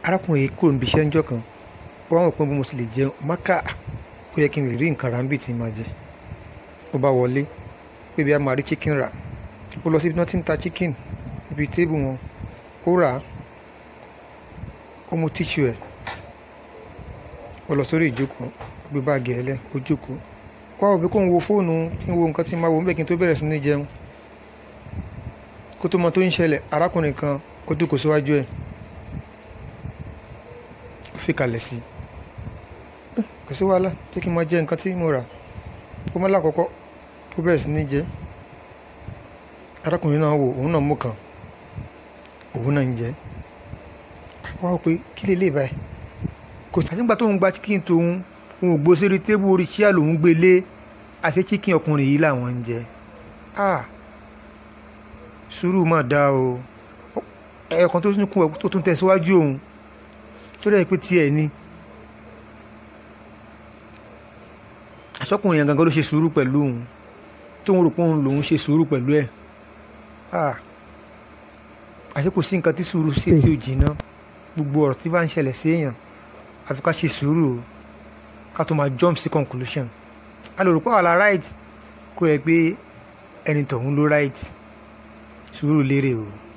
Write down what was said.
arákùnrin yìí kúrò níbi iṣẹ́ ńjọ́ kan ó wá wọ̀ pé bí mo sì lè jẹun máka ó yẹ kí n lè rí nǹkan ráńbì tí n máa jẹ ó bá wọlé pé bí a máa rí chicken rà ó lọ síbi tí wọ́n ti ń ta chicken ibi tébù wọn ó rà á ó mú tíṣù ẹ̀ ó lọ sórí ìjókòó ó gbé báàgì ẹ̀ lẹ̀ ó jókòó wá òbí kó ń wo fóònù kí n wo nǹkan tí n máa wò ń bẹ̀ kí n tó bẹ̀rẹ̀ sí ní jẹun kó tó mọ tó ń ṣẹlẹ̀ arákùnrin kan ó dúkòó síwájú ẹ̀ ó fi kalẹ̀ sí i kò sí wàhálà jẹ́ kí n máa jẹ nǹkan tí mo rà ó mọ́ lákọ̀ọ́kọ́ ó bẹ̀rẹ̀ sí ní jẹ arákùnrin náà wò òun náà mú kan òun náà ń jẹ wá wò pé kí lè lè báyìí kò sàtìgbà tóun gba chicken tóun òun ò gbó sórí tébù orí chíà lòun gbé lé àṣẹ chicken ọkùnrin yìí làwọn ń jẹ ah sùúrù mà dá o ẹ̀ẹ̀kan tó tún kún ẹ̀ tó tún tẹ̀síwájú òun tó dẹ̀ pé tiẹ̀ ni àṣọkùnrin yẹn gangan ló ṣe sùúrù pẹ̀lú òun tóun rò pé òun lòun ṣe sùúrù pẹ̀lú ẹ̀ ah àṣé kò sí nǹkan tí sùúrù ṣe tí ò jìnnà gbogbo ọ̀rọ̀ tí bá ń ṣẹlẹ̀ sí èèyàn àfi ká ṣe sùúrù o ká tó máa jump sí conclusion a lè rò pé àwa la right kó yẹ pé ẹni tọ̀hún ló right sùúrù lérè o.